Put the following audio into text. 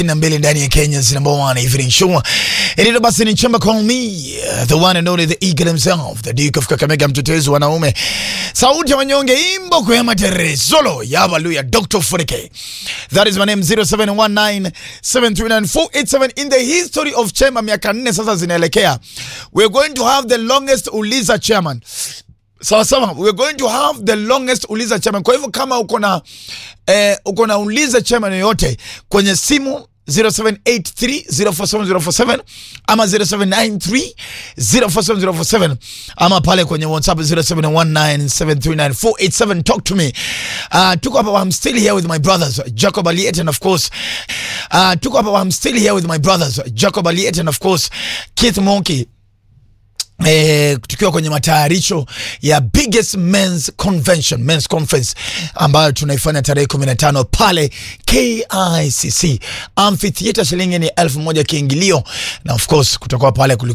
na mbili ndani ya Kenya's number one evening show. Ililo basi ni chamba call me uh, the one and only the eagle himself the Duke of Kakamega, mtetezi wa wanaume, sauti ya wanyonge, imbo kwa matere solo ya Hallelujah, Dr. Funike. That is my name 0719739487 in the history of chema, miaka nne sasa zinaelekea. We're going to have the longest Uliza chairman Sawa sawa, we're going to have the longest Uliza chairman. Kwa hivyo kama uko na eh, uko na Uliza chairman yoyote kwenye simu 0783047047 ama 0793047047 ama pale kwenye WhatsApp 0719739487 talk to me. Uh, tuko hapa, I'm still here with my brothers Jacob Aliet and of course uh, tuko hapa, I'm still here with my brothers Jacob Aliet and of course Keith Monki Eh, tukiwa kwenye matayarisho ya biggest men's convention men's conference ambayo tunaifanya tarehe 15 pale KICC amphitheater, shilingi ni elfu moja kiingilio, na of course kutakuwa pale